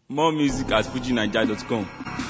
More music at fujinaija.com.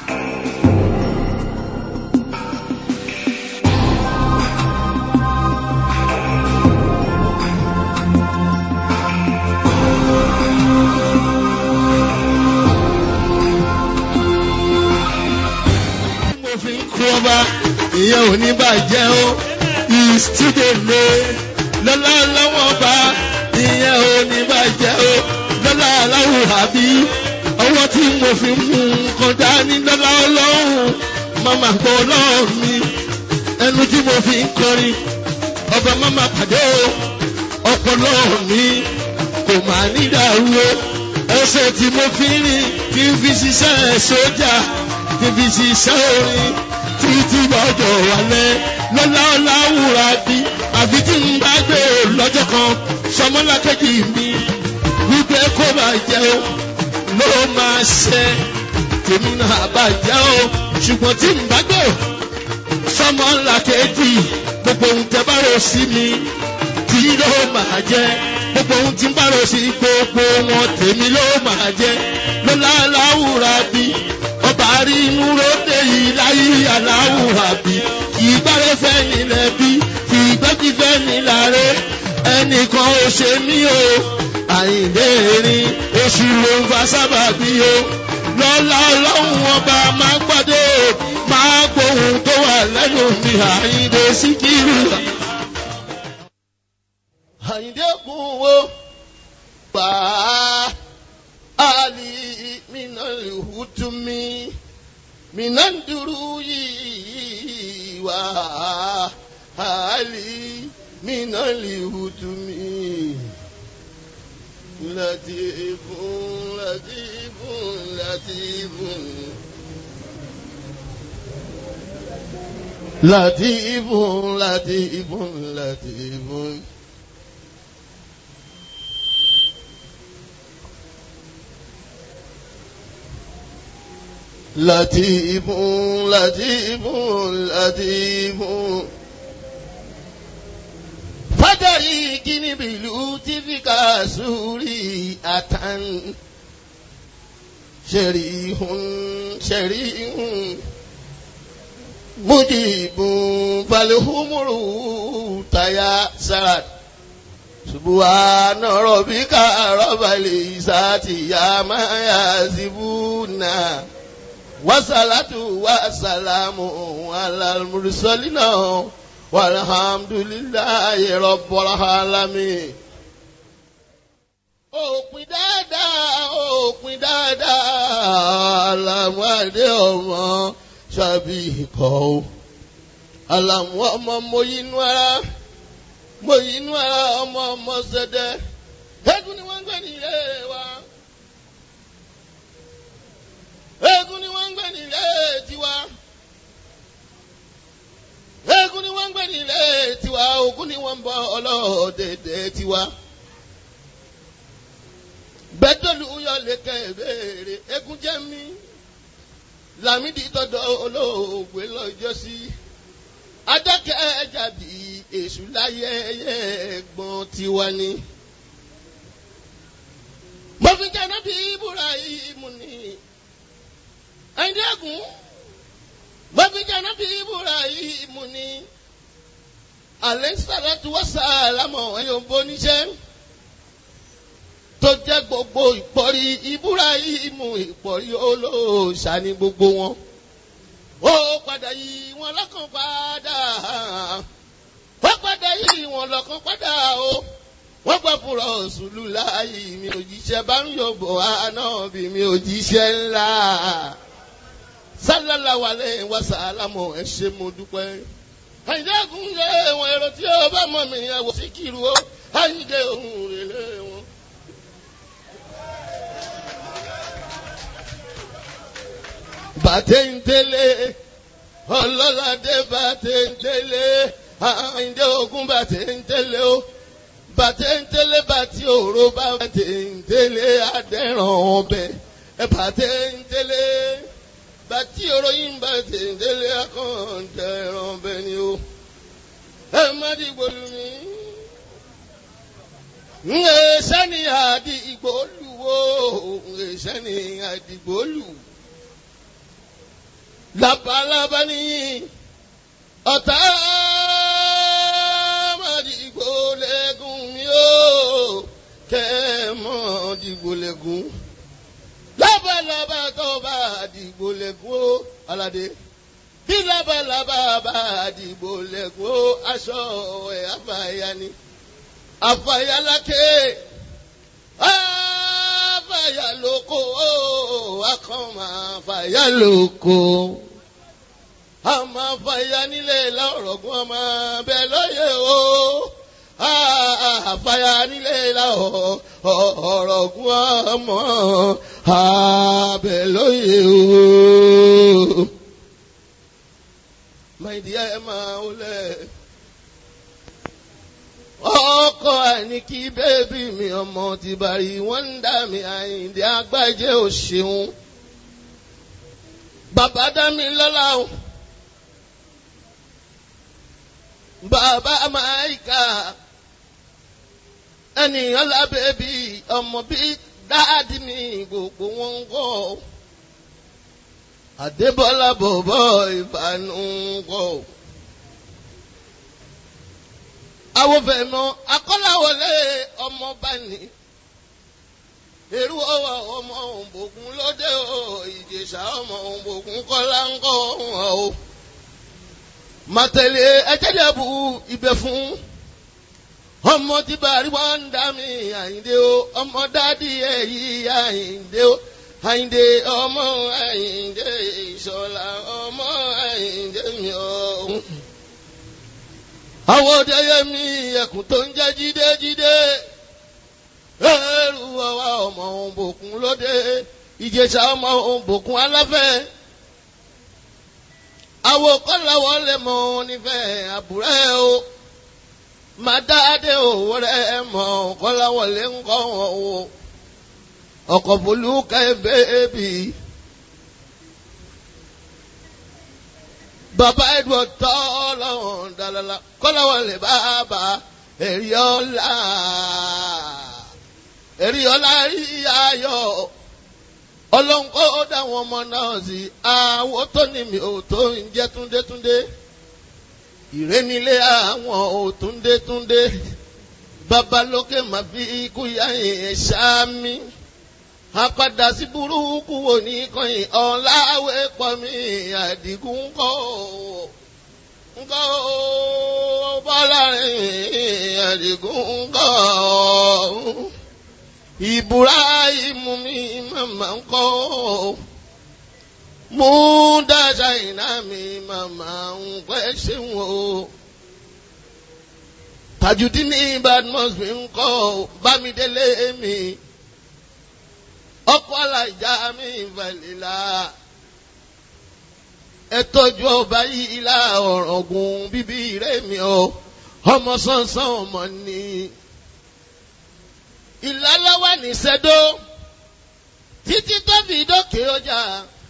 mo fi ń kú ọba ìyẹn ò ní bàjẹ́ o ìsídèlé lọ́lá lọ́wọ́ ọba ìyẹn ò ní bàjẹ́ o lọ́lá aláwọ̀ àbí ọwọ́ tí mo fi ń mú nǹkan dání lọ́lá ọlọ́run màmá gbọ́ ọlọ́run mi ẹnu tí mo fi ń kọrin ọba màmá pàdé o ọpọlọ mi kò máa ní dàrú o ẹsẹ̀ tí mo fi ń rìn kí n fi ṣiṣẹ́ sójà kí n fi ṣiṣẹ́ orin títí lọ́jọ́ wálẹ̀ lọ́lá ọ̀làwùrà bí àfi tí n bá gbé o lọ́jọ́ kan sọmọlákejì mi wípé kó bá jẹ́ o ló máa ṣe tèmi náà bàjẹ́ o ṣùgbọ́n tí n bá gbé o sọmọlákejì gbogbo ohun tẹ bá rò sí mi tí ló máa jẹ́ gbogbo ohun tí n bá rò sí gbogbo wọn tèmi ló máa jẹ́ lọ́lá ọ̀làwùrà bí ọba rí inú lóde yìí láyé aláwùrà bí ìgbàre fẹ́ nílẹ̀ bí ìgbẹ́jì fẹ́ nílàre ẹnìkan ò ṣe mí o àyìndé erin oṣù ló ń fa sábà bí o lọ́lá ọlọ́run ọba máa gbọ́dọ̀ máa gbóhùn tó wà lẹ́nu mi àyìndé síkírù. àyìndé kún wo gbàá ali minal hutumi minan duruyi wa ali minal hutumi latifun latifun latifun latifun latifun latifun. لطيف لطيف لطيف فدريكني بلطفك سوري أتن شريح شريح مجيب فالهمر تياسرت سبحان ربك رب العزة يا ما يصفون wasalatu wasalamu alalmurisalina walhamdulilayi rabbil alamin. òpin dáadáa òpin dáadáa alamade ọmọ ṣàbí ikọ̀ o alamu ọmọ moyinú ara moyinú ara ọmọ ọmọ ṣẹdẹ eégún ni wọ́n ń gbé ní ilé wa eégún ni wọ́n ń gbé ní ilé tiwa eégún ni wọ́n ń gbé ní ilé tiwa ògún ni wọ́n ń bọ ọlọ́ọ̀dẹ̀dẹ̀ tiwa gbẹdọ̀lù yọ lékè béèrè eégún jẹ́ mi làmídì tọ́dọ̀ olóògbé lọ́jọ́ sí adákẹ́ ẹ̀jàbí èṣù láyé ẹ̀gbọ́n tiwa ni mo fi jẹ́ náà bí Ibrahim ni ẹ̀ńdẹ́gùn bọ́bíjànà bí Ibrahim ni alẹ́ sàlátù wá sàlámọ̀ ẹ̀yọ̀ bóníṣẹ́ tó jẹ́ gbogbo ìpọ́rí Ibrahim ìpọ́rí olóòṣà ní gbogbo wọn ó padà yí wọn lọ́kàn padà ó padà yí wọn lọ́kàn padà o wọ́n gbọ́ fún rọ̀ṣùlù láàyè mi òjíṣẹ́ bá ń yọ̀bọ̀ àná bí mi òjíṣẹ́ ńlá sálálà wà lẹ́yìn wá sàlámù ẹ ṣé mo dúpẹ́. àyìndẹ́gùn yẹ wọn èrò tí ó bá mọ̀ mí ẹ wò sí kiri o àyìndé ohun rèlé wọn. bàtẹ́ńtẹ́lẹ̀ ọlọ́ládé bàtẹ́ńtẹ́lẹ̀ àyìndé ogun bàtẹ́ńtẹ́lẹ̀ o bàtẹ́ńtẹ́lẹ̀ bàtí òró bá bàtẹ́ńtẹ́lẹ̀ adẹ́ràn ọbẹ̀ bàtẹ́ńtẹ́lẹ̀ bàtí oròyìn bá tèndélé akọ̀ǹtẹ̀ ẹ̀ràn bẹ́ẹ̀ ni o. ẹ má dìgbò lù mí. ń ẹ sani àdìgbò lù wo ìṣẹ́ ní àdìgbòlù labalábá ní ọ̀tá màdìgbò lẹ́gùn mi ó kẹ́mọ́ dìgbò lẹ́gùn labalábá tó bá dìgbò lẹ́gùn ó aládé bí labalábá bá dìgbò lẹ́gùn ó aṣọ ẹ̀ àfàyà ni àfàyà lákè àfàyà lóko ó akọ́mọ àfàyà lóko àmọ́ àfàyà nílé lọ́rọ̀gùn ọmọ bẹ́ẹ̀ lóye o àfàyà nílé lọ́rọ̀gùn ọmọ bẹ́ẹ̀ lóye o. My dear Emma Ole ọkọ ẹni kí bébí mi ọmọ ti bàrí wọn ń dà mí àyíǹde agbájé ò ṣeun bàbá dá mi lọ́lá o bàbá máìkà ènìyàn lábẹ́ bí ọmọ bí dáàdì mi gbogbo wọn ń kọ́ Adébọ́lá bọ̀bọ̀ ìbànú ń kọ́ awofẹ̀nà akọ́láwọlé ọmọọba ni èrú ọwọ́ ọmọ òǹbòkun lóde o ìjèṣà ọmọ òǹbòkun kọ́lá ń kọ́ wọn o màtẹ̀lé ẹjẹ́dẹ̀bù ibẹ̀ fún ọmọ tí bàrí wọn ń dá mi àyíndé o ọmọ dádì èyí àyíndé o àyíndé ọmọ àyíndé ìṣọ̀lá ọmọ àyíndé mi o àwọn òdeyẹ mi ẹkùn tó ń jẹ́ jídé jídé ẹrù ọwọ́ ọmọ òǹbòkun lóde ìjẹsà ọmọ òǹbòkun aláfẹ́ àwọn kọ́láwọ́ lè mọ nífẹ̀ẹ́ àbúrẹ́ o màdáde òwò rẹ̀ mọ̀ kọ́láwọ́ lè ń kọ́ wọn o ọkọ̀ bolúkẹ́ bẹ́ẹ̀bì. bàbá edward tọ́lọ́wọ́n dalala kọ́láwọ́n lè bàbá èrì ọ̀la èrì ọ̀la rí ayọ̀ ọlọ́nkọ́ ó dáwọn ọmọ náà sí àwọn tó ní mi ò tó ń jẹ́ túndétúndé ìrénilé àwọn ò túndétúndé babalókè má fi ikú yá yẹn ṣáámi apadà sí burúkú wò ní kọyìn ọ̀làwé pọ̀ mí àdìgún ńkọ́ ńkọ́ bọ́lá rìn àdìgún ńkọ́ ìbúráìmù mi màmá ńkọ́ mú dáṣà iná mi màmá ń pẹ́ ṣéun o tajudini badmus mi ńkọ́ bámidélé mi ọkọ alájà mi ìfẹ̀lélá ẹ tọ́jú ọba yìí la ọ̀rọ̀gùn bíbí rẹ̀ mi o ọmọ sánsán ọmọ ni ìlàláwà ní sẹ́dó títí tó fi dókè ọjà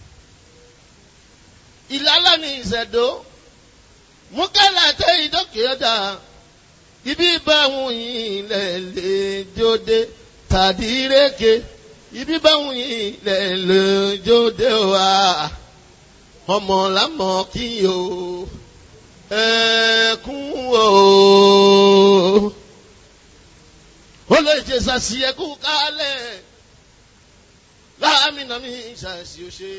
ìlàlá ní ìsẹ̀dó múkàlà tẹ ìdókè ọjà ibi báwọn yìí lẹ̀ lè jóde tàbí rékè ibi báwọn yìí lẹ̀ lójóde wa ọmọ lámọ kí o ẹkún o ó lè jẹ sàṣì ẹkú kálẹ̀ láàmìnà mi ṣàṣì òṣè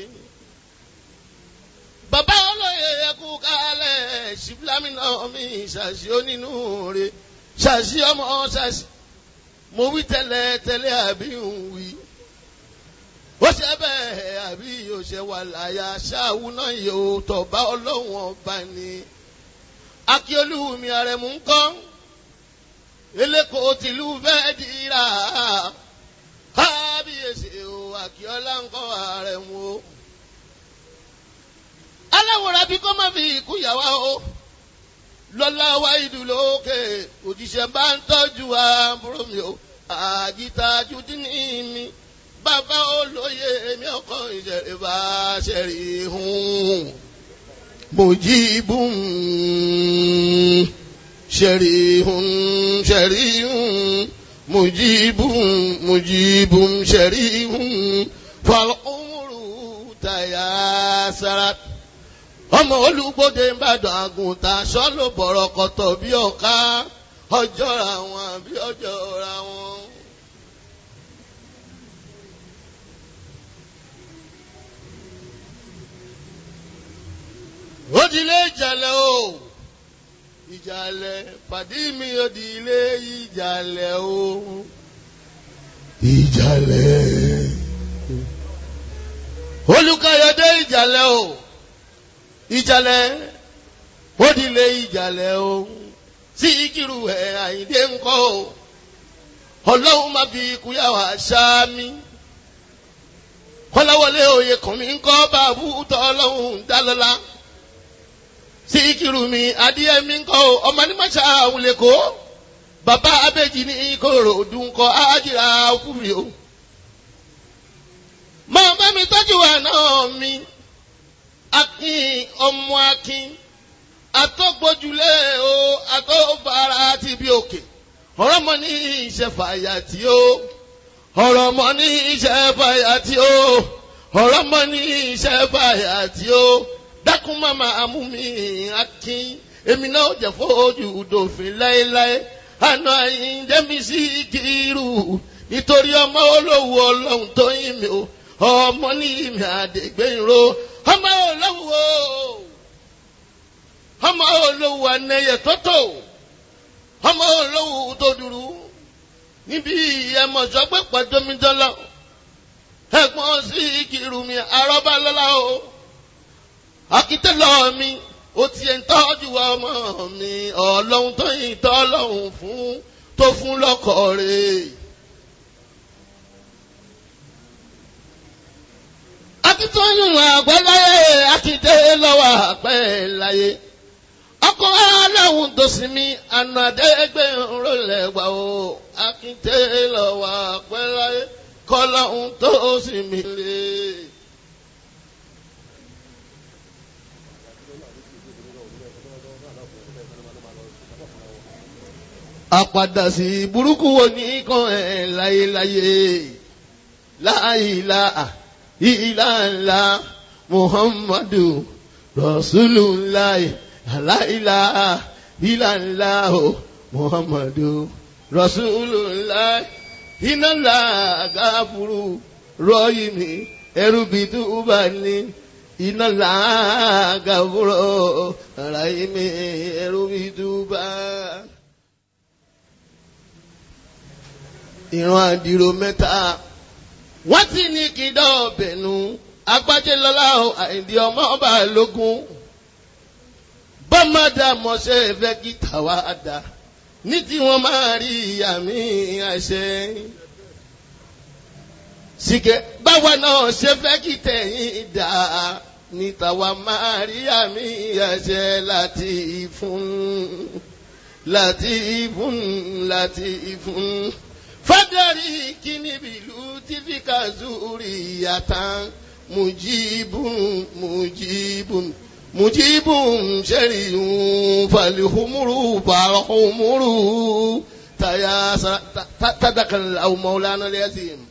bàbá olóye ẹkú kálẹ̀ ṣìblámìnà mi ṣàṣì onínú rẹ ṣàṣì ọmọ ṣàṣì mo wí tẹ́lẹ̀ tẹ́lẹ̀ àbí ń wí ó ṣe bẹ́ẹ̀ àbí yóò ṣe wà láyà ṣáàwù náà yóò tọ̀bá ọlọ́wọ́n ọba ni akíolú mi àrẹ̀mú ń kọ́ eléko tìlú fẹ́ẹ́ dira kábíyèsí o akíọ́lá ń kọ́ àrẹ̀mú o aláwòrán bí kò má fi ikú yàwá o lọ́lá wa ìdúlókè òjíṣẹ́ bá ń tọ́jú àbúrò mi o àjìtá jùdínní mi bàbá olóye èmi ọkọ ìṣẹ̀lẹ̀ bá ṣẹ̀rí hùn mojibun ṣẹ̀rí hùn ṣẹ̀rí hùn mujibun mujibun sharihun falumuru tayasara ọmọ olùgbòde ìbàdàn àgùntàn sọlọ bọrọ kọtọ bí ọká ọjọ́ ra wọn bí ọjọ́ ra wọn. ó di ilé ìjàlẹ̀ o ìjàlẹ̀ pàdé mi ó di ilé ìjàlẹ̀ o ìjàlẹ̀ olùkàyọ̀dé ìjàlẹ̀ o ìjàlẹ̀ ó di ilé ìjàlẹ̀ o sí ìkírù ẹ̀ àyíndé ńkọ́ o ọlọ́run má fi ikú yà wá sáámi kọ́láwọlé òye kàn mí ńkọ́ bàbú tọ́ ọlọ́run dálọ́lá síkírù mi adìẹ mi ń kọ o ọmọ ní màṣá àwọn lè kó bàbá abéjì ní kòrò dùn kọ ájìrà òkúri o. màmá mi tọ́jú àná mi akin ọmọ akin atọ́gbójúlé o atọ́fara ti bí òkè ọ̀rọ̀ mọ ní iṣẹ́ fàyà tí o ọ̀rọ̀ mọ ní iṣẹ́ fàyà tí o ọ̀rọ̀ mọ ní iṣẹ́ fàyà tí o dákun mama amúmi akin èmi náà jẹ fojú dòfin láéláé àná àyíndẹ́mi sí kírù nítorí ọmọ olówó ọlọ́run tó yín mi o ọmọ ní ìmì àdègbèyìnrò ọmọ olówó ọmọ olówó anẹyẹ tótó ọmọ olówó tó dúró níbi ẹmọ̀sọ́ pé pàdómídọ́lá ẹ̀gbọ́n sí kírù mi àrọ́bá lọ́la o akitẹ́lọ́ mi ó tiẹ̀ ń tọ́jú ọmọ mi ọlọ́run tó yìn tọ́ ọlọ́run fún tó fún lọ́kọ̀ rẹ̀. akitọ́yún àgbẹ̀láyé akitẹ́ lọ́wọ́ àpẹ́ láyé ọkọ̀ aláwọ̀ tó sì mí ànàdẹ́gbẹ̀ ńrọ̀lẹ́ gbà ó akitẹ́ lọ́wọ́ àpẹ́ láyé kọ́lọ́hún tó sì mí lé. àpàdà sí burúkú wo ní kan ẹ̀ láyéláyé láìlá ìlànà muhammadu rasulullah láìlá ìlànà muhammadu rasulullah ìnàlá gàfúrú rọ́yìnì ẹrú bíi túbà ní ìnàlá gàfúrú rọ́yìnì ẹrú bíi túbà. ìran àdìrò mẹ́ta wọ́n ti ní kí dọ́ọ̀bẹ̀nu agbájẹ́lọ́lá àìdí ọmọ ọba lógún bọ́mọdà mọ̀ṣẹ́ fẹ́ kí tàwa dà ní tí wọ́n máa rí ìyá mi àṣẹ. sìkẹ́ báwa náà ṣe fẹ́ kí tẹ̀yìn dà ní tàwa máa rí ìyá mi àṣẹ láti fún láti fún láti fún fadari kini bilu tifika zuri yatan mujibun mujibun mujibun shariyun falihumuru falihumuru taya tadakal aw maulana lazim.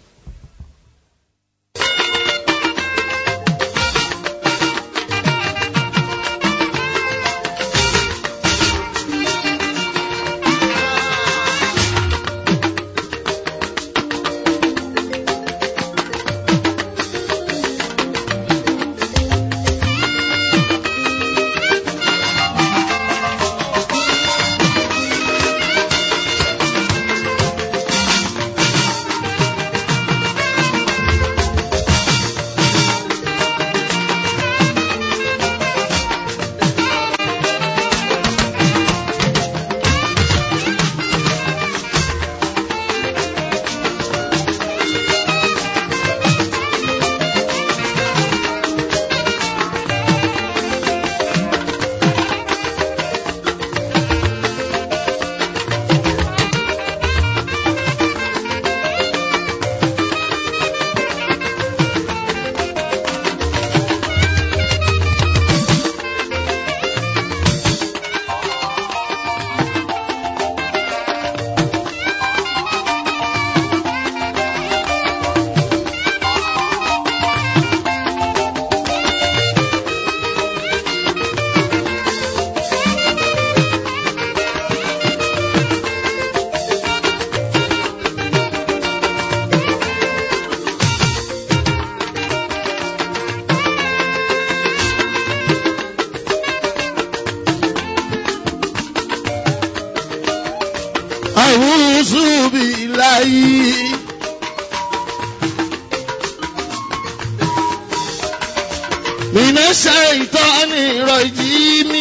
من الشيطان الرجيم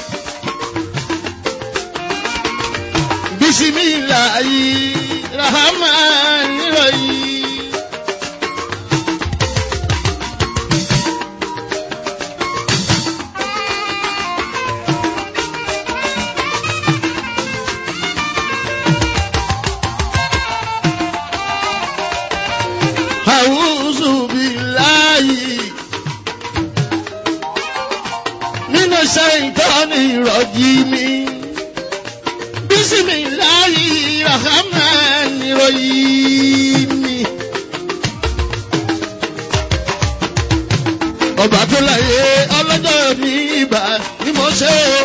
بسم الله الرحمن الرحيم أعوذ بالله من الشيطان الرجيم بسم الله الرحمن الرحيم ọba tó láyé ọlọ́jọ́ ní ibà ni mo ṣe o.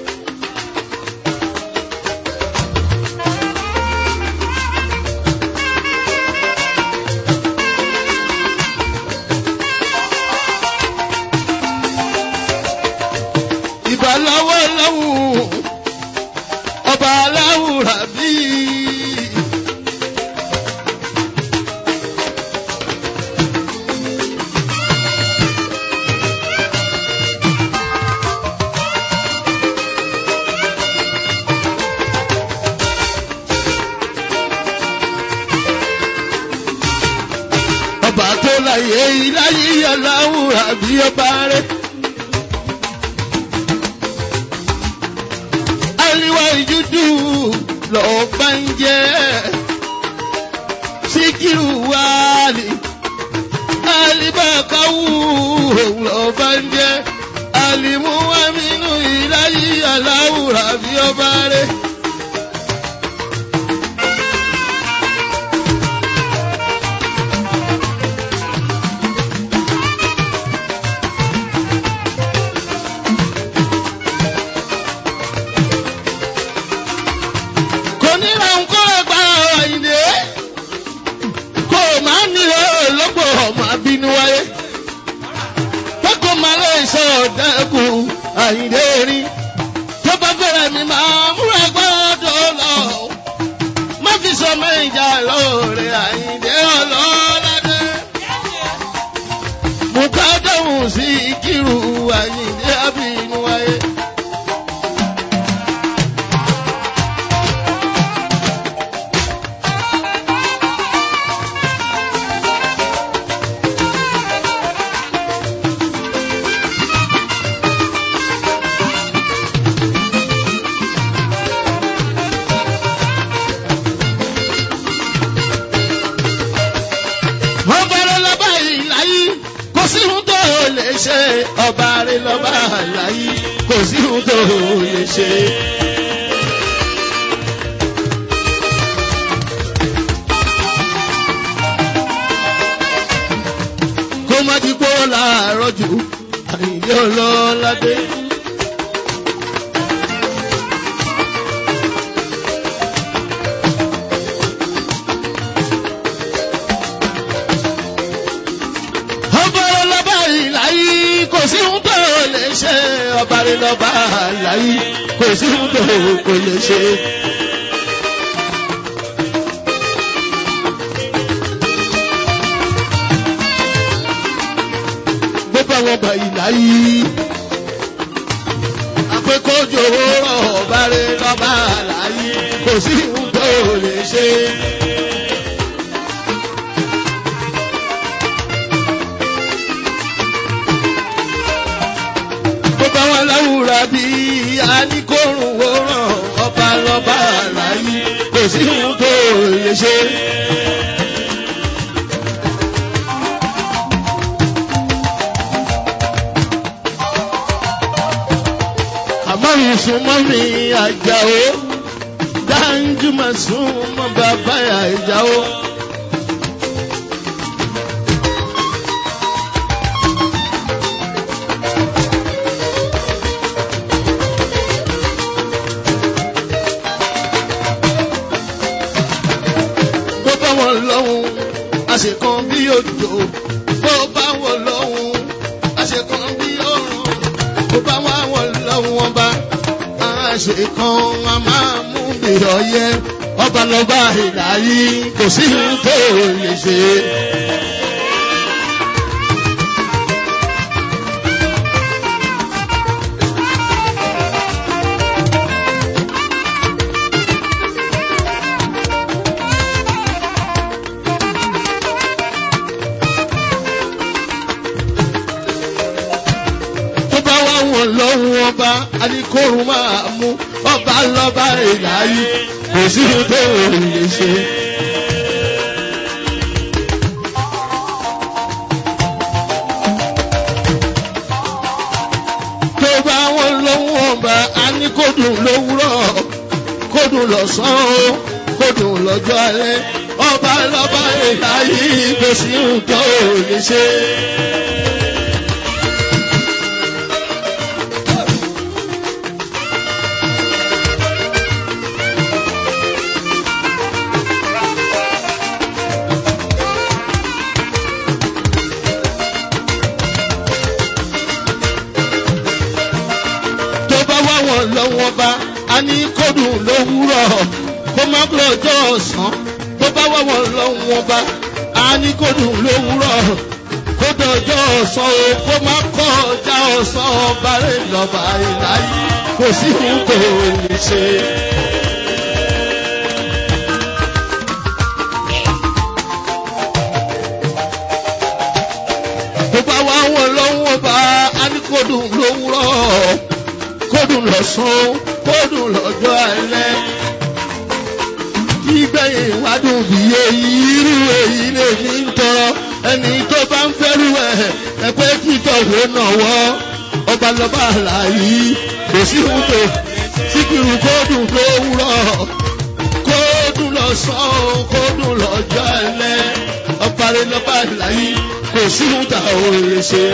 ìbà lọ́wọ́ lọ́wọ́ ọba aláwùrà bí. ọba tó láyé iláyé aláwùrà bí ọba rẹ̀. aliwa ìjúdù lọ́ọ́ bá ń jẹ́ síkírù wálé alibakawu lọ́ọ́ bá ń jẹ́ alimuhaminu ìláyé aláwùrà bí ọba rẹ̀. kò ní ra nǹkan ẹgbà ìdè kò má nílò lọ́pọ̀ ọmọ abínú wáyé kókò má lè sọ ọ̀dẹ́kùn àyìndé rí tó bá fẹ́rẹ̀ mi máa múra gbọ́dọ̀ lọ má fi sọ méjà lóore àyìndé ọlọ́ládé mùkádàmù sí kírù àyìndé abínú wáyé. ọba rẹ lọ́ba ìlàyé kò sí ohun tó lè ṣe ọba rẹ lọ́ba ìlàyé kò sí ohun tó lè ṣe. kó má di pọ́ láàárọ̀ jù àyìnlé ọlọ́ládé. ọba rẹ lọ́ba ìlàyé kò sí ohun tó lè ṣe ọba rẹ lọ́ba ìlàyé kò sí ohun tó kò lè ṣe. gbogbo àwọn ọba ìlàyé àpékọ́jọ rọ̀ ọba rẹ lọ́ba ìlàyé kò sí ohun tó lè ṣe. gbogbo àwọn aláwùrà bí aníkórùn wòrán ọba lọ́ba àlàyé kò sí ohun tó lè ṣe. àmọ́ ìsúnmọ́ mi àjàó dáńjúmọ̀ súnmọ́ bàbá àjàó. bó bá wọn lọ́hùn àṣekàn bí òjò bó bá wọn lọ́hùn àṣekàn bí òrùn bó bá wọn lọ́hùn ọba àṣekàn a máa mú mi ọyẹ ọba lọba ìlàyé kò sí ohun tó lè ṣe. wá wọn lọ́wọ́ ọba anikórun máa mú ọba lọ́ba ìlàyé kò sí ohun tó lè ṣe. tó bá wọn lọ́wọ́ ọba anikódùn lówùrọ̀ kódùn lọ́sàn-án o kódùn lọ́jọ́ alẹ́ ọba lọ́ba ìlàyé kò sí ohun tó lè ṣe. tó bá wá wọn lọ́wọ́ bá a ní kódùn lówùrọ̀ kó má lọ́jọ́ ọ̀sán tó bá wá wọn lọ́wọ́ bá a ní kódùn lówùrọ̀ kó dọjọ́ ọ̀sán o kó má kọjá ọ̀sán ọba rẹ̀ lọ́ba ìláyé kò sí ohun tó lè ṣe. tó bá wá wọn lọ́wọ́ bá a ní kódùn lówùrọ̀ kódùn lọ́sàn kódùn lọ́jọ́ alẹ́. Ìgbẹ̀yìn ìwádùn bí èyí irú èyí lè ní ń tọrọ ẹni tó bá ń fẹ́rù ẹ̀ ẹ̀pẹ́ títọ̀ wò náwọ́ ọba lọ́ba àlàyé kò sí ohun tó síkìrù kódùn lówùrọ̀ kódùn lọ́sàn kódùn lọ́jọ́ alẹ́ ọba rẹ̀ lọ́ba àlàyé kò sí ohun tá ò lè ṣe.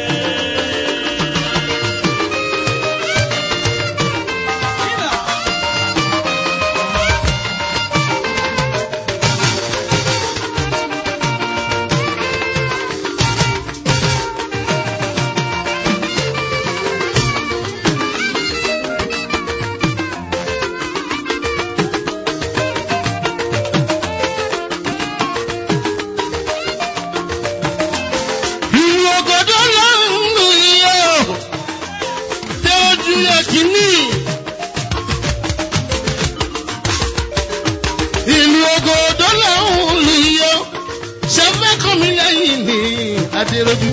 ìlú ògòdó ló ń lù iye o tẹ ojú yẹ kínní. ìlú ògòdó ló ń lù iye o ṣe fẹ́ kọ́ mi lẹ́yìn ní adéròjú.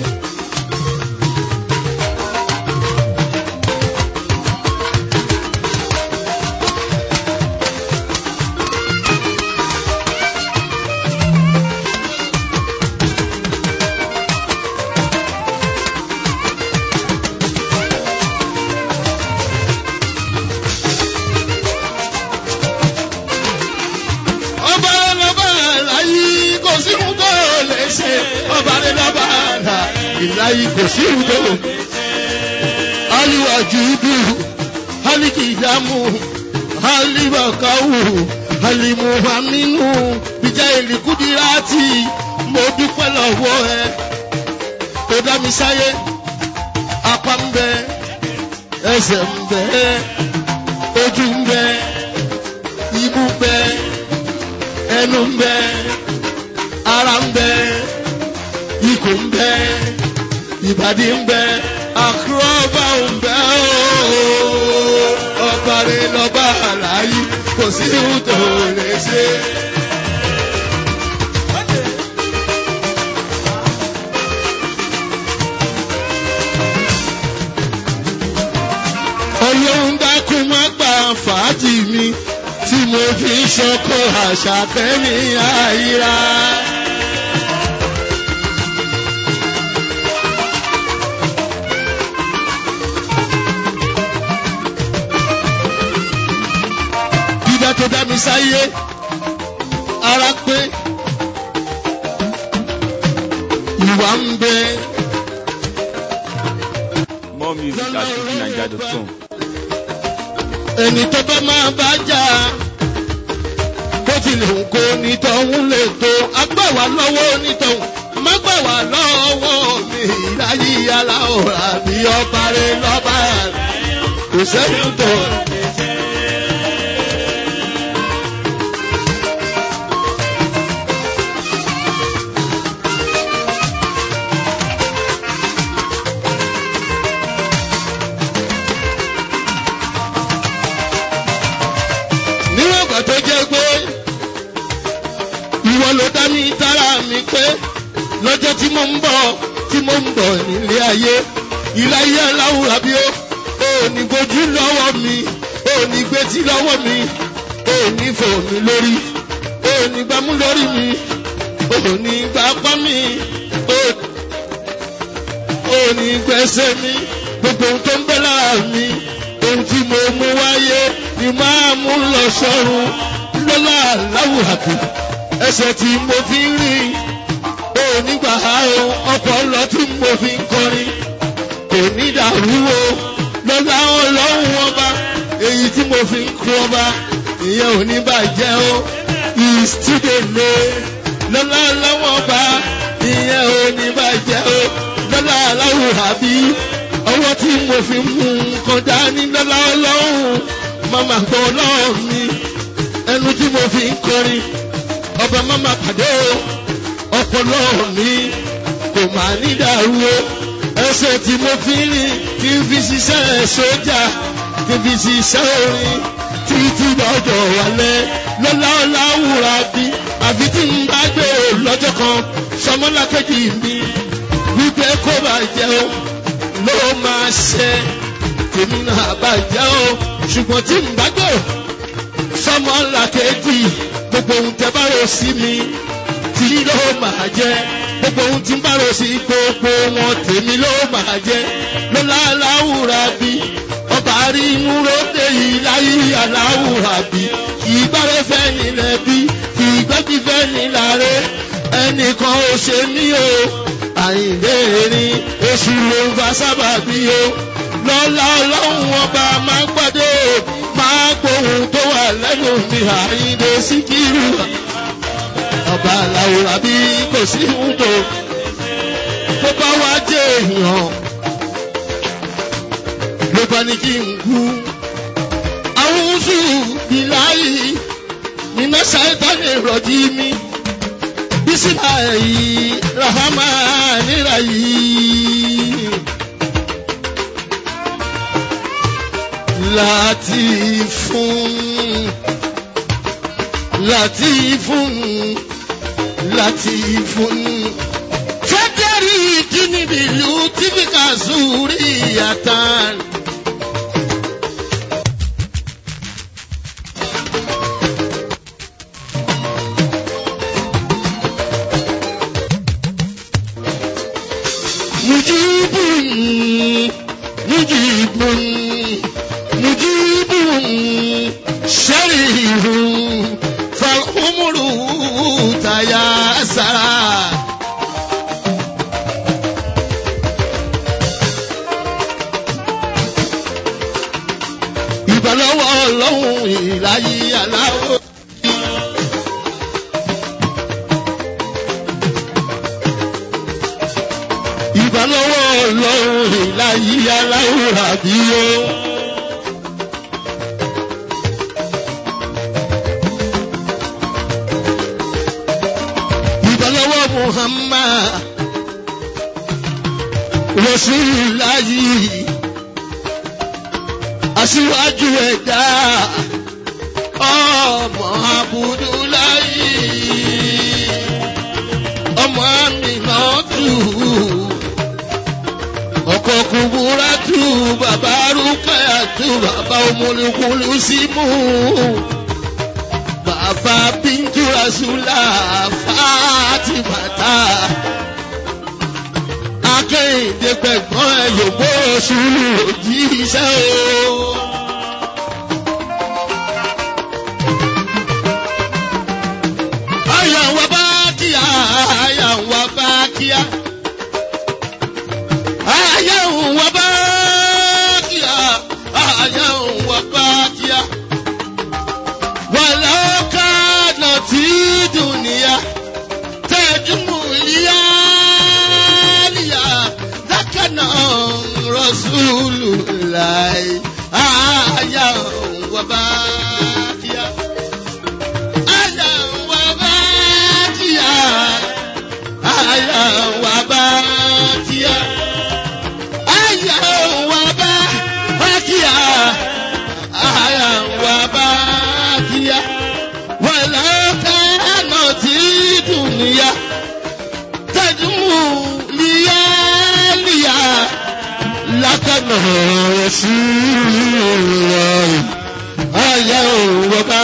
ọba lọba láyé kò sí ohun tó lè ṣe ọba lọba là ìláyé kò sí ohun tó lè ṣe. aliwaju dùn alikidamu alibakawu alimuhaminu bíjà ìlíkùdíràtì mo dúpẹ́ lọ́wọ́ ẹ tó dá mi sáyé apá ń bẹ ẹsẹ̀ ń bẹ ojú ń bẹ imú ń bẹ ẹnu ń bẹ ara ń bẹ ikùn ń bẹ ìbàdí ń bẹ àkúrọ́bà ń bẹ ooo ọba rẹ lọ́ba àlàyé kò sí ihun tó lè ṣe. Ọlọ́run dákun má gbà fàájì mi tí mo fi ń ṣọkọ àṣà kẹ́mi àyíra. Dídá tó dá mi sáyé, ara pé ìwà ń bẹ. More music at fujininja.com. ẹni tó bá máa bá jà bó tilẹ̀ ń kó nítọ̀hún lè tó agbáwa lọ́wọ́ nítọ̀hún má gbà wá lọ́wọ́ mi ìdáyí aláwòrán àbí ọba rẹ lọ́ba kò sẹ́yìn tó. níwọ̀n ìgbà tó jẹ́ pé ìwọ ló dá mi dára mi pé lọ́jọ́ tí mo ń bọ̀ tí mo ń bọ̀ nílé ayé ìláyé aláwùrà bí ó ò ní gbójú lọ́wọ́ mi ò ní gbétí lọ́wọ́ mi ò ní fò mí lórí ò ní gbámú lórí mi ò ní gbapá mi ò ní gbẹ́sẹ̀ mi gbogbo ohun tó ń bẹ lára mi ohun tí mo mú wáyé ni máa mú lọ sọ́run lọ́lá aláwùrà bí ẹsẹ̀ tí mo fi ń rìn ò ní gbà á o ọpọlọ tí mo fi ń kọrin kò ní dàrú o lọ́lá ọlọ́run ọba èyí tí mo fi ń kú ọba ìyẹn ò ní bàjẹ́ o ìsídèlé lọ́lá ọlọ́run ọba ìyẹn ò ní bàjẹ́ o lọ́lá aláwùrà bí ọwọ́ tí mo fi mú nǹkan dání lọ́lá ọlọ́run màmá gbọ́ ọlọ́run mi ẹnu tí mo fi ń kọrin ọba màmá pàdé o ọpọlọ mi kò máa ní dàrú o ẹsẹ̀ tí mo fi ń rìn kí n fi ṣiṣẹ́ sójà kí n fi ṣiṣẹ́ orin títí lọ́jọ́ wálẹ̀ lọ́lá ọ̀la wúra bí àfi tí n bá gbé o lọ́jọ́ kan sọmọlákejì mi wípé kó bàjẹ́ o ló máa ṣe tèmi náà bàjẹ́ o ṣùgbọ́n tí n bá gbé o sọmọlákejì gbogbo ohun tẹ bá rò sí mi tí ló máa jẹ gbogbo ohun tí ń bá rò sí gbogbo wọn tèmi ló máa jẹ lọ́lá aláwùrà bí ọba rí inú lóde yìí láyé aláwùrà bí kì í gbárẹ́ fẹ́ nílẹ̀ bí kì í gbẹ́bí fẹ́ nílàrẹ́ ẹnìkan ò ṣe mí o àyìnlé erin oṣù ló ń fa sábà bí o lọ́lá ọlọ́run ọba máa ń pàdé o máa gbóhùn tó wà lẹ́nu mi àyìnlé síkírù ọba làwòrán bí kò sí wúndò tó bá wá jẹ èèyàn ló bá ní kí n kú. àwọn oṣù bíláyì nínú ṣáìtánì ìrọ̀jì mi bísílà yìí rahama níra yìí. láti fún láti fún láti fún. Fẹ́tẹ́rì kìnìbìlú tífìkà sùúrì yàtàn. Mujibun, mujibun, mujibun, sharihun. فالأمر تياسرا ìbálọ́wọ́ ọlọ́run ìláyé aláwọ̀. ìbálọ́wọ́ ọlọ́run ìláyé aláwọ̀ àbíyó. ìbálọ́wọ́ Muhammad Rasulullahi aṣíwájú ẹ̀dá ọmọ Abudulayi ọmọ Aminatu ọkọ Kuburatu bàbá Rukayatu bàbá Omolukulu Simu bàbá Bintu Rasula Fatimata akẹ́yìndé pẹ̀gbọ́n ẹ̀ yòókù oṣù òjíṣẹ́ o. Àyà wa bá kíá, àyà wa bá kíá. Àyà wa bá kíá, àyà wa bá kíá. Wàlá kánà tí dùnìyà tẹ̀júmù ìyá níyà dákànnà rọ̀ṣúlù láì àyà wà bá kíá. Àyà wà bá kíá. Àyà wà bá kíá. Àyà wà bá kíá. Àyà wà bá kíá. Wàlá kánà tí dùnìyà tẹ̀júmù líyá líyá Rasulullah ayé òwò bá.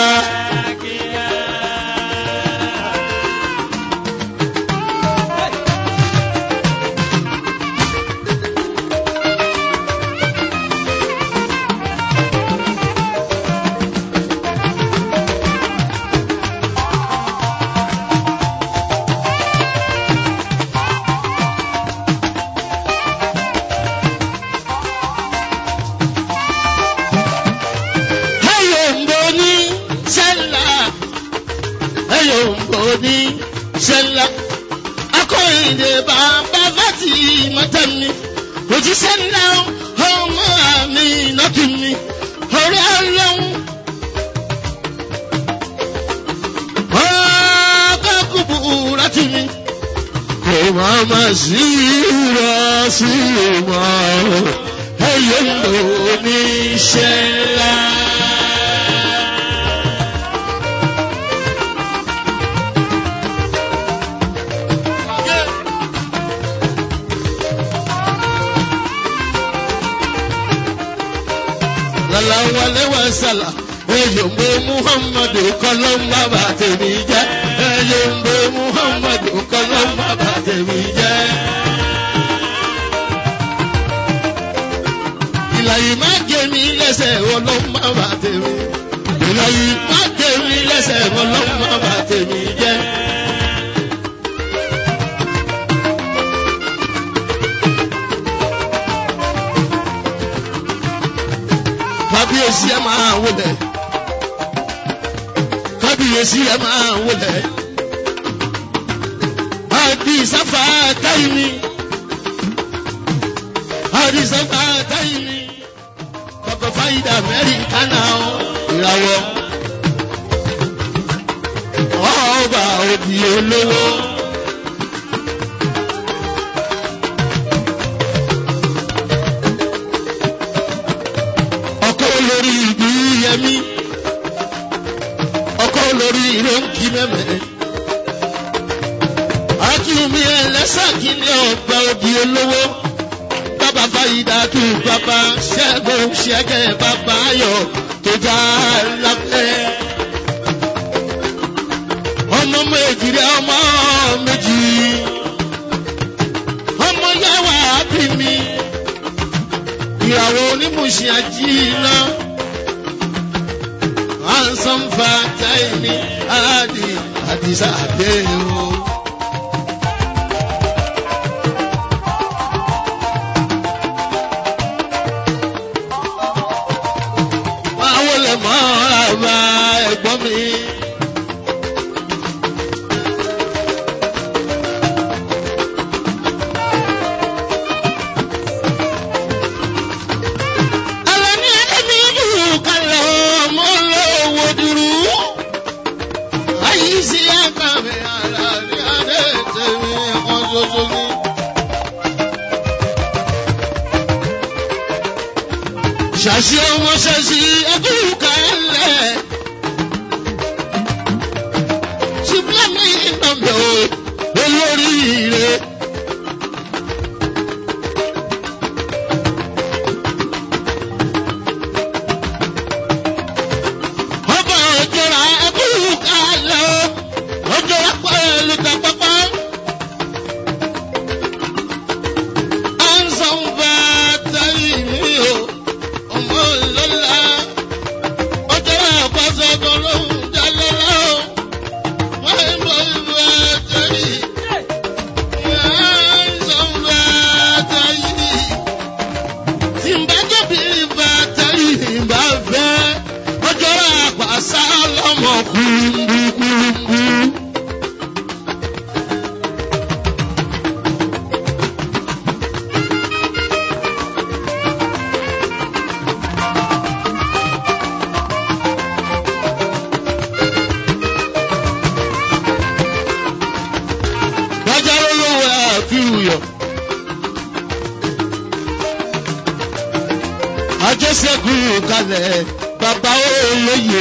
ẹyọ ń bọ ní sẹ́là ẹyọ ń bọ ní sẹ́là akọ̀yìndé bàbá fati mọ́tẹ́mi òjíṣẹ́ ńlá ọmọ mi nọ́kìmí orí ọlọ́run. ọkọ̀ kúbu láti mi kò máa ma sí rọ sí wọn ẹyọ ń bọ ní sẹ́là. lọ́láwọlé wà sàlà eyombo muhammadu kọlọ́mbà bá tèmi jẹ́ eyombo muhammadu kọlọ́mbà bá tèmi jẹ́. ìlàyé má gé mi lẹ́sẹ̀ ọlọ́mbà bá tèmi ìlàyé má gé mi lẹ́sẹ̀ ọlọ́mbà bá tèmi jẹ́. kábíyèsí ẹ máa wọlé kábíyèsí ẹ máa wọlé àdì sáfà táyìmí àdì sáfà táyìmí bàbá fáyidà mẹ́rin kánà ìràwọ̀ ọba òbí olówó. ọkọ olórí ìlú yẹmí ọkọ olórí ìrọ́ǹkì mẹ́mẹ́ akínwumi ẹlẹ́sàkínní ọgbà òbí olówó bàbá fàyídà tù bàbá ṣẹ́gun ṣẹ́gẹ́ bàbá ayọ̀ tó já lápẹ́ ọmọ méjì rẹ ọmọ méjì ọmọ yàwá bí mi ìyàwó onímùsìn àjíìná ansanfa táìní àdì àdìsá àdéhùn. máa wọlé mọ́ àbá ẹ̀gbọ́n mi. Àlàní ẹ̀mí dùn kalẹ̀ ọmọ lọ́wọ́ dúró. Ayé sí àkàmì àlàní adé tèmi kan ṣoṣo ní. Ṣàṣì ọmọ ṣàṣì ẹkún kalẹ̀. Ṣùgbọ́n mi ìnàbẹ̀ o, olóríire. ọba òjòrà ẹkú kalẹ̀ o òjòrà pẹ̀lú tàpápá. ansan bá tẹ̀lé mi o ọmọ lọ́la òjòrà pàṣẹ tó lóhùn jalè lọ. wọ́n ń bọ̀ bá tẹ̀lé. ansan bá tẹ̀lé. tí n bá jẹ̀bi bá tẹ̀lé bá fẹ́ ọjọ́ àpàṣà lọ́mọ kúrúkúrúkú. Bájá lólówó àfihàn. Ajẹ́sẹ̀kùn kalẹ̀ bàbá olóye.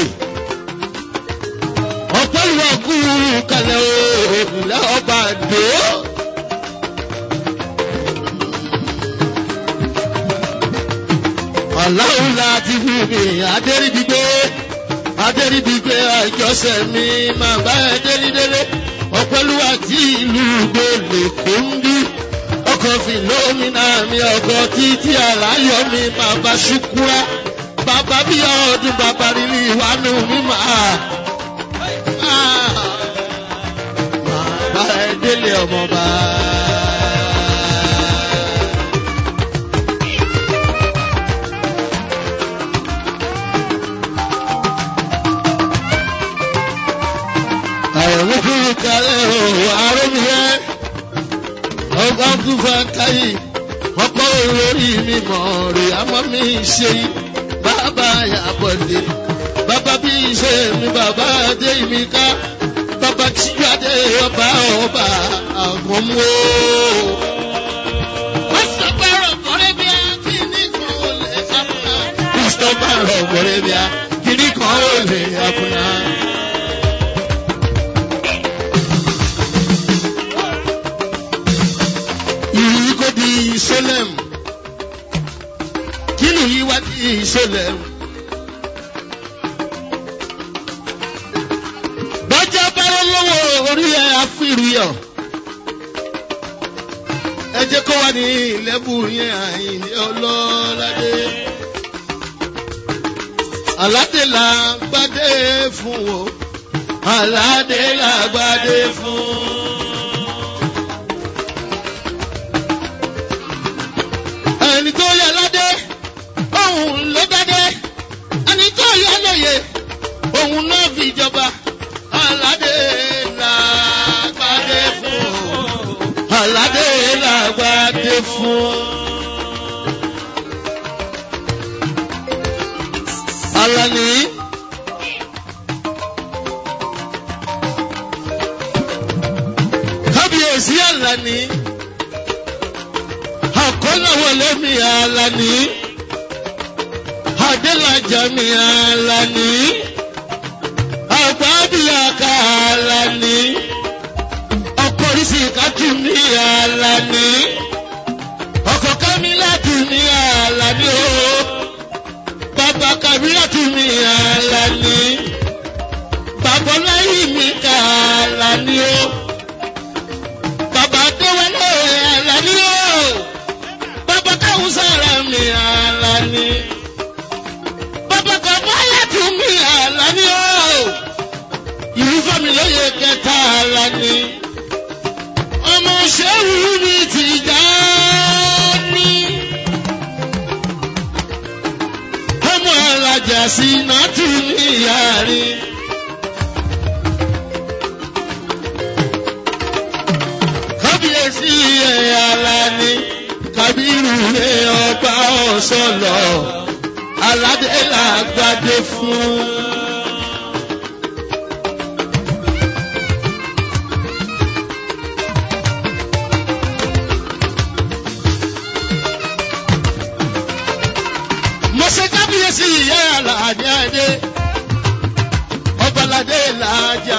Ọ̀pọ̀ ìwà kúrú kalẹ̀ òòlà ọba àdó. aláwo láti fún mi adéríbigbé adéríbigbé àjọṣe mi máa bá ẹ dérídélé ọpẹlúwa tí ìlú gbòòlè kò ń bí ọkọ̀ fìlómìnà mi ọkọ̀ títí àláyọ̀ mi bàbá ṣùkúrà bàbá bí ọdún bàbá rírí ìwánú mi máa. Bàbá ẹ délé ọmọba. Àwọn olùkúrú kalẹ̀ o, àrùn yẹn ọgbà tún fẹ́ káyì ọ̀pọ̀ olórí mi mọ̀ rè àmọ́ mi ṣe yí bàbá yàbọ̀dé bàbá bí ṣe mi bàbá dé mi ká bàbá tíjáde ọba ọba àwọn mú o. Christopher Ọ̀gbọ̀rẹ́bíà kìíní kan ó lè àkùnà. ìlú kò di Salem kínú yìí wá di Salem. bọ́jà bára lọ́wọ́ orí ẹ̀ àfìríyọ̀ ẹ jẹ́ kó wá ní ìlẹ́bù yẹn àyìnlẹ́ ọlọ́ládé. aládé là gbádé fún o aládé là gbádé fún. ẹni tó yẹ ládé òun ló dádé ẹni tó yẹ lóye òun náà fi jọba aládé làgbádé fún aládé làgbádé fún. Alani. Kábíyèsí Alani àkọ́láwọlé mi Àlàní Adélájà mi Àlàní àgbàdìyàká Àlàní ọkọ̀ ìsìnkàtù mi Àlàní ọkọ̀ kámílàtù mi Àlàní o bàbá kàmílàtù mi Àlàní bàbá ọláyìn mi kà Àlàní o bàbá déwálé Àlàní o bàbá káwọn sára mi Àlàní. bàbá kan báyà tún mi Àlàní o. ìlú fẹ́mi lóye kẹta Àlàní. ọmọ ṣẹ́wù mi ti já ní. ọmọ alájà sí náà tún ní yàrá. kábíyèsí ẹ̀ Àlàní kábírù lé ọba ọ̀sọ́lọ̀ aládé làgbàdé fún. mọ̀sẹ̀ kábíyèsí ìyá àlàdé adé ọbaládé làájà.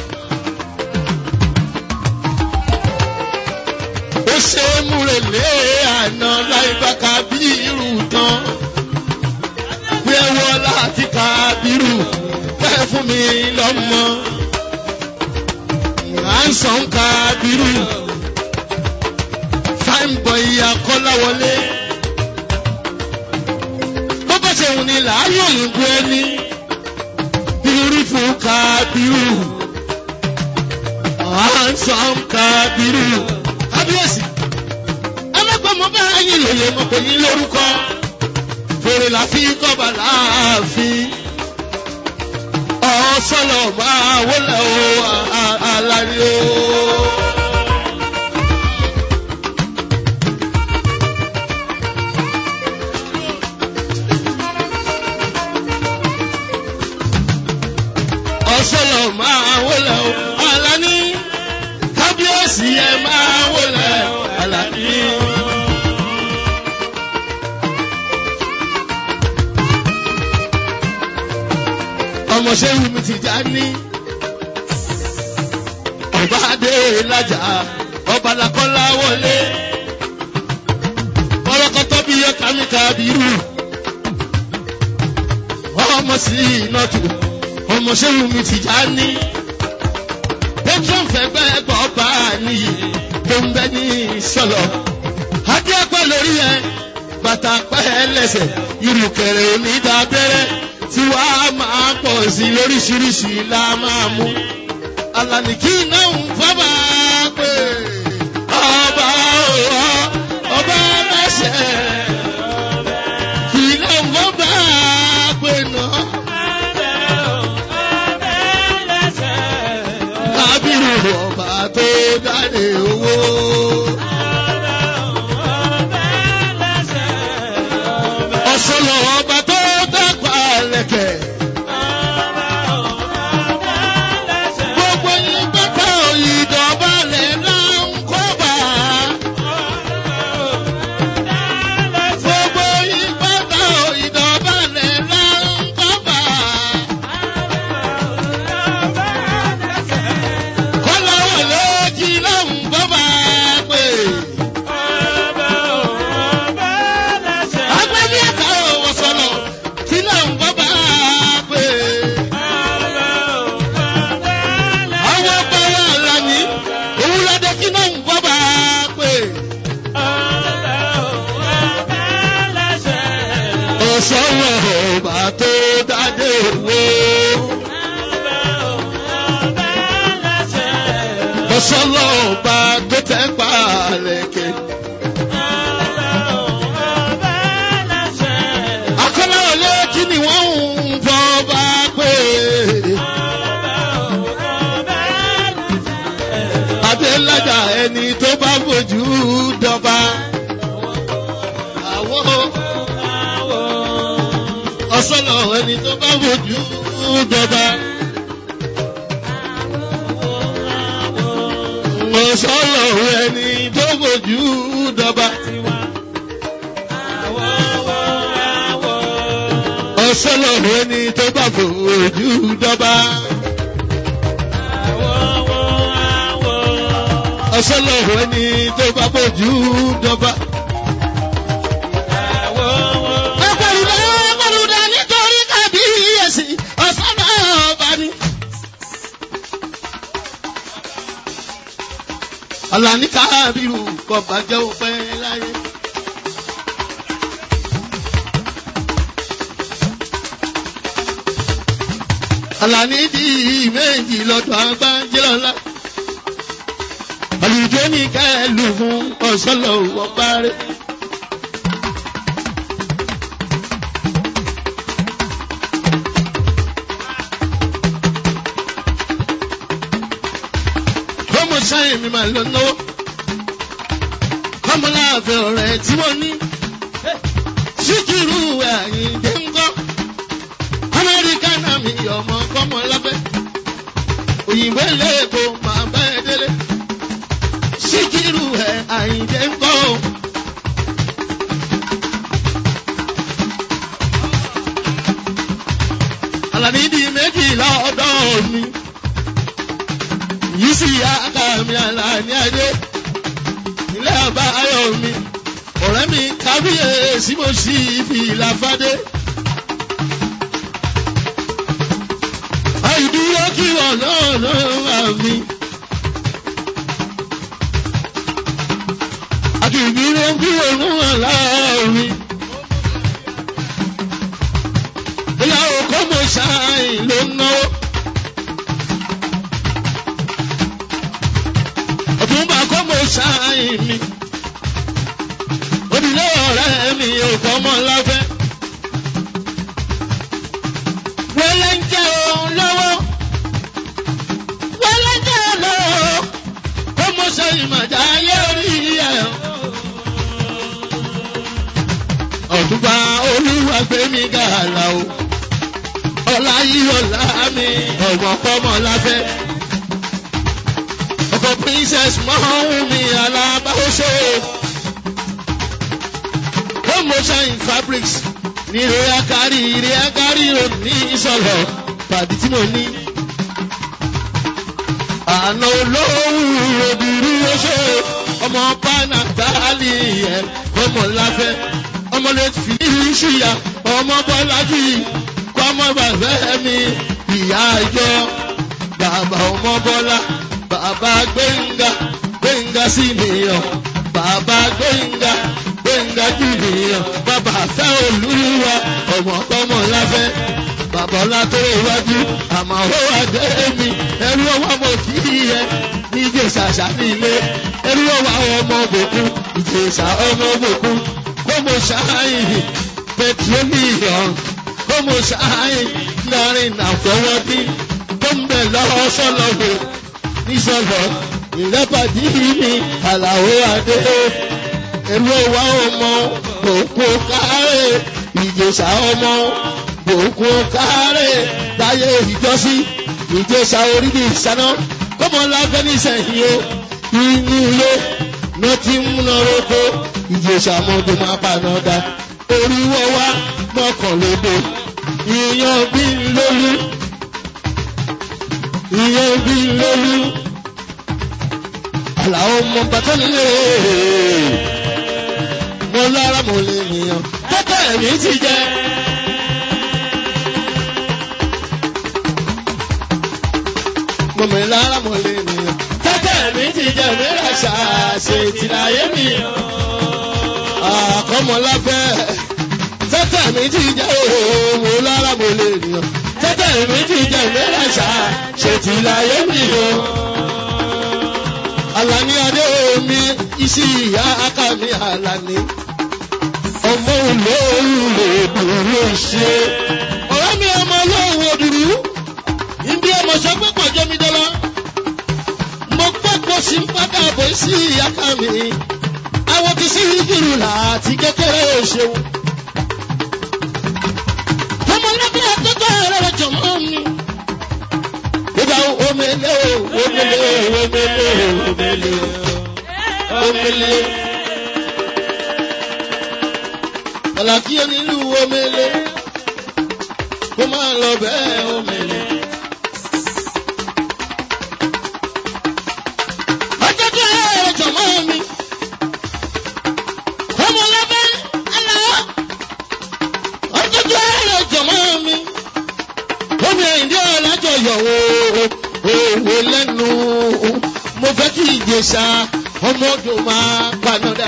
ó ṣe é múrelé àná láìpẹ́ kábírù tán. pé wọ́n láti kábírù fẹ́ fún mi lọ́mọ. à ń sàn kábírù. fine boy akọ́láwọlé. bó bá ṣe wù ní láàyè òyìnbó ẹni. beautiful kábírù. à ń sàn kábírù kábíyèsí ẹlẹgbẹ́ mo bá yín lòye mo pè yín lórúkọ fèrè la fi kọ́ba láàfin ọ̀sọ́lọ̀ máa wọlé o àlàyé o. ọ̀sọ́lọ̀ máa wọlé o àlàní kábíyèsí ẹ máa wọlé àlàní. ọmọ ṣẹ́yìn mi ti já ní. ọba adé lájà ọba lakọ́lá wọlé. kọ́lọ́kọ́tọ́ bí yẹ kámíkà bírù. ọmọ sí inọ́tù ọmọ ṣẹ́yìn mi ti já ní. patron fẹ́gbẹ́ gbọ́ bá a níyì tó ń bẹ ní sọ̀lọ̀. adé pẹ́ lórí ẹ bàtà pẹ́ lẹ́sẹ̀ irùkẹ̀rẹ̀ onídàbẹ̀rẹ̀ tí wàá máa pọ̀ sí lóríṣiríṣi la máa mú. Àlàní náà ń fọ́bà pé ọba ọba ọba lẹ́sẹ̀. Kì náà ń fọ́bà pé náà. Kábírù ọba tó dáre owó. Ọ̀ṣọ́lọ̀ ọba tó dàgbà lẹ̀kẹ̀. Gbogbo yín pátá ìdọ̀bálẹ̀ náà ń kọ́bà. Gbogbo yín pátá ìdọ̀bálẹ̀ náà ń kọ́bà. Kọ́lá wọlé kí lóhùn bọ́bà pé. Agbẹ́bí ẹ̀ka òwò sọ̀lọ̀ kí lóhùn bọ́bà pé. Àwọn ọba wa lànà òwúrọ̀dẹ kí lóhùn bọ́bà pé. Ọ̀sọ́wọ́ ọba tó dádé owó. Ọ̀sọ́lọ́ ọba tó tẹ́ pa lẹ́kẹ̀. Akọ́lá wọlé kí ni wọ́n ń bọ́ba pé. Adélájà ẹni tó bá fojú dọba. Àwọ̀ ọ̀sọ́lọ̀ ẹni tó bá fojú dọba. Ọ̀sọ́lọ̀ ẹni tó fojú dọba. Ọ̀sọ́lọ̀ ẹni tó bá fojú dọba. Ọ̀sọ́lọ̀ ẹni tó bá fojú dọba. Ẹgbẹ̀rúdá ẹgbẹ̀rúdá nítorí kábíyèsí ọ̀sánà ọba ni. Àlàní kábírù kò bàjẹ́ òpẹ́ láyé. Àlàní di méjì lọ́dọ̀ agbájẹ́lọ́lá. Àlùjọ ní kẹ́lù fún ọ̀sọ́lọ̀ ọba rẹ̀. Kọ́mọ sáyẹn mi máa lọ náwó. Kọ́mọ láàfin ọ̀rẹ́ tí mo ní. Síkírù Àyìndé ń gọ́. Amẹ́ríkà náà mi ọmọ kọ́mọ lábẹ́. Òyìnbó lẹ́ẹ̀kọ́ máa bá ẹ délé. Síkírù ẹ̀ Àyìndé ń gọ́. Àlàní di méjìlá ọ̀dọ́ mi yìí sì yá ká mi Àlàní adé ilé ọba ayọ̀ mi ọ̀rẹ́ mi kábíyèsí mo sì fi ìlàfádé. àìdúró kí wọn náà náà wà mí. àdìdúró kí wọn náà wà láàrin. ìyàwó kọ́ mo ṣáàyìn ló ń náwó. ọ̀túnba kọ́ mo ṣáàyìn mi. Onílé ọ̀rẹ́ mi ò kọ́ mọ́ láfẹ́. Wẹ́lẹ́ ń jẹ́ òun lọ́wọ́. Wẹ́lẹ́ ń jẹ́ òun lọ́wọ́. Kó mo ṣe ìmọ̀já ayé orí ẹ̀. Ọ̀túnba olúwa gbé mi gàlà o. Ọlá yìí ọ̀la mi ọ̀gbọ̀n kọ́ mọ́ láfẹ́ ọkọ princess mọ́hún mi alábáwọ́sọ. promotion in fabrics ní ìrora kárí ìrora kárí òní ìsọ̀lọ̀ pàdé tí mo ní. àná olówó obìnrin oṣó ọmọ pánà tálí ẹ̀ ọmọ láfẹ́ ọmọ lè fi ṣùyà ọmọ bọ́lájú kó ọmọ bàbá mi ìyá àjọ bàbá ọmọ bọ́lá bàbá gbẹ̀ngà gbẹ̀ngà sí nìyàn bàbá gbẹ̀ngà gbẹ̀ngà jù nìyàn bàbá fẹ́ olúwa ọmọ tọmọ láfẹ́ bàbá ọlá tó iwájú àmọ́ ó wà dé mi ẹrú ọwọ́ mo kì í yẹ ní ìjẹsà nílé ẹrú ọwọ́ ọmọ òbòkun ìjẹsà ọmọ òbòkun kó mo ṣááyìn petroleum kó mo ṣááyìn láàrin àfọwọ́dí tó ń bẹ̀ lọ́wọ́ sọ́lọ́wọ́ níṣọ̀lọ́ ìrẹ́pàdé mi àlàó adé ẹrú ọwọ́ ọmọ òkú kárẹ̀ ìjẹsà ọmọ òkú kárẹ̀ láyé ìjọsí ìjẹsà orílẹ̀ ìsáná kọ́mọ láfẹ́ nísẹ̀yìn o inú ilé ló ti ń múná roko ìjẹsà mọ́tò máa paná dá oríwọ́ wá mọ́kànlélò ìyan bí lólú ìyan bí lólú àlàó mọ bàtà nílé mo lára mo lè nìyàn tọ́tà ẹ̀mí ti jẹ́. mo mi lára mo lè nìyàn tọ́tà ẹ̀mí ti jẹ́ mẹ́rà ṣàṣe tìláyé mi. àkọ́mọláfẹ́ tọ́tà ẹ̀mí ti jẹ́ òun mo lára mo lè nìyàn tọ́tà ẹ̀mí ti jẹ́ mẹ́rà ṣàṣe tìláyé mi. Àlàní adé omi isi ìyá aka mi àlàní. Ọmọ olóòrùn òdùrú ṣe. Ọ̀rẹ́ mi ọmọ olóòrùn òdùrú. Ibi ọmọ sọ pé pọ̀ jẹ́ mi dọ́lá. Mo gbọ́dọ̀ sí padà bọ̀ sí ìyá aka mi. Àwọn ti sí ìdúró láti kékeré òṣèlú. Ọmọ lọ́gbẹ́ akẹ́kọ̀ọ́ rẹ̀ jọ̀mọ́ mi ìgbà omele omele omele omele omele ọ̀làkí onílù omele kó máa lọ bẹ́ẹ̀ omele. ọjọ́ tó yẹ ọjọ́ mọ́ mi ọmọ lọ́bẹ̀ aláwọ̀ ọjọ́ tó yẹ ọjọ́ mọ́ mi omi ẹ̀yìndé ọ̀làjọyọ̀ òwò lẹ́nu mo fẹ́ kí ìjẹsà ọmọdé máa panọ́dà.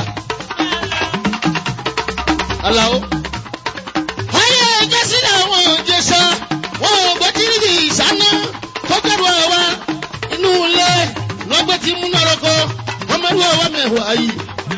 Àlàó. Ayé ẹjẹ́ sílẹ̀ àwọn ìjẹsà wọn ò gbé kiri ìsáná tó gbẹ̀rù ọ̀wá inú ilé lọ́gbẹ́ tí múná rọ́kọ ọmọdé ọ̀wá mẹ́wàá yìí.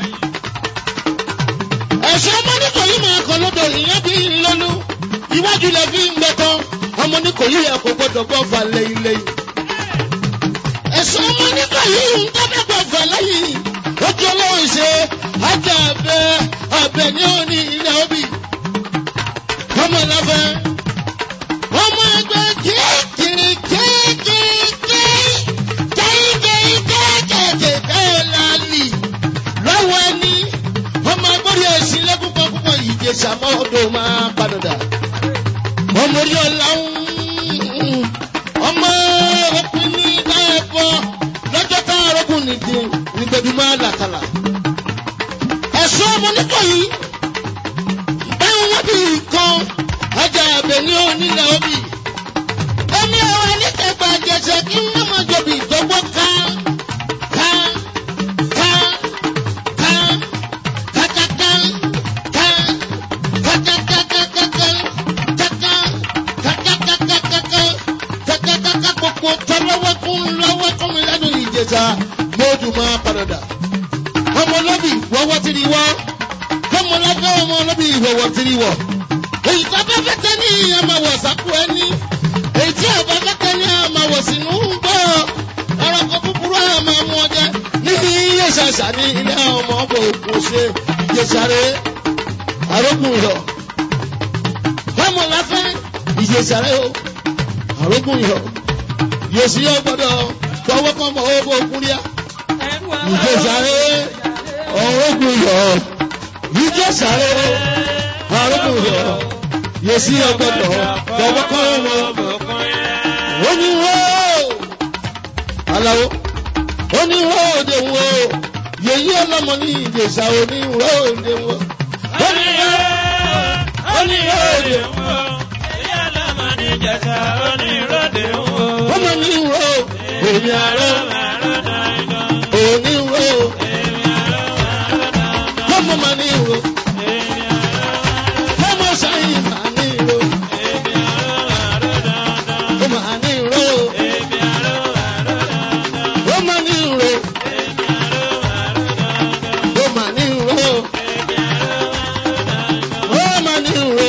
Ẹ̀sọ́ ọmọ nítorí máa kọ́ lọ́dọ̀ ìyẹn bí lọ́nu iwájú lẹ fi ń gbẹ̀tọ́ ọmọ ní kò yí ẹ̀kọ́ gbọ́dọ̀ gbọ́ fà lẹ́yìn lẹ́yìn. ẹ̀sùn ọmọ ní kò yí ń tọ́jú gbọ́ fà lẹ́yìn. ojú ọlọ́run ṣe ajá abẹ abẹ ní òní ilẹ̀ òbí. ọmọ lábẹ́ ọmọ ẹgbẹ́ kéèkiri kéèkiri kéèkiri kéèkiri lálì lọ́wọ́ ẹni ọmọ agbórí ẹ̀sìn lẹ́kùn kan púpọ̀ ìjẹsà mọ́ ọdún máa padà ọmọ orí ọ̀la ń ọmọ ọkùnrin ní ẹ̀fọ́ lọ́jọ́ tá a rọ́gùn nìdí nígbẹ̀dú máa làkàlà. ẹ̀sọ́ ọmọ nítorí báwọn wọ́n bí nǹkan ọjà àbẹ̀ ní onílẹ̀ òbí. ẹni ọ̀rọ̀ ẹlẹ́kẹ̀gbà jẹsẹ̀ kí wọ́n máa jọbi ìdọ́gbọ́ ká ká ká ká ká ká ká ká ká ká ká ká ká kókó tọ́ lọ́wọ́ kún lọ́wọ́ kún mi lẹ́nu ìjẹta lójú máa padà. ọmọ lọ́bì wọ́wọ́ ti di wọ́. ọmọ lọ́gbẹ́ ọmọ lọ́bì wọ́wọ́ ti di wọ̀. èyí tó bá fẹ́ tẹ́ ní ọmọ wọ̀ sákú ẹni. èyí tí ọba fẹ́ tẹ́ ní ọmọ wọ̀ sínú ń bọ̀. ẹranko búburú àmọ́ mú ọjẹ́. ní iye ṣàṣà ní ilé ọmọ ọbọ̀ òkú ṣe ìjẹsàrè àrógùn yọ. ọmọ láfẹ́ ìjẹsàrè o àrógùn yọ yèsì yóò gbọdọ̀ fọwọ́ kọ́ mọ owó kúrìá. ìjẹsàrè ọ̀rọ̀gùn yọ ìjẹsàrè ọ̀rọ̀gùn yọ yèsì yóò gbọdọ̀ fọwọ́ kọ́ mọ. oníwó aláwo oníwó òde wo yèyí ọlọ́mọ ní ìjẹsà oníwó òde wo. oníwó oníwó òde wo. Ìjẹta oníròde ń wo. ọmọ ní wo èmi àárọ̀ òní wo ọmọ mà ní wo ọmọ sáyìn mà ní wo ọmọ ní wo ọmọ ní wo ọmọ ní wo ọmọ ní wo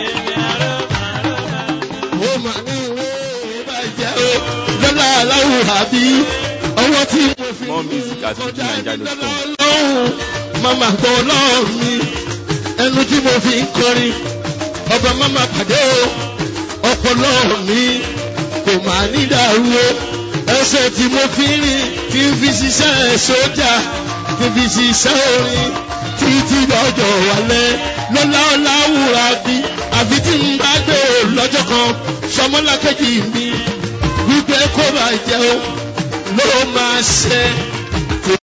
ọmọ ní wo ìbàjẹ́ o lọ́la aláwọ̀ àbí ọwọ́ tí mo fi More music at fujininja.com. lọ́hùn mama gbọ́ lọ́hùn mi ẹnu tí mo fi ń kọrin ọba mama pàdé o ọpọlọ mi kò máa ní dàrú o ẹsẹ̀ tí mo fi ń rìn kí n fi ṣiṣẹ́ sójà kí n fi ṣiṣẹ́ orin títí lọ́jọ́ wálẹ̀ lọ́lá ọ̀la wúra bí àfi tí n bá gbé o lọ́jọ́ kan sọmọlákejì mi wípé kó bàjẹ́ o ló máa ṣe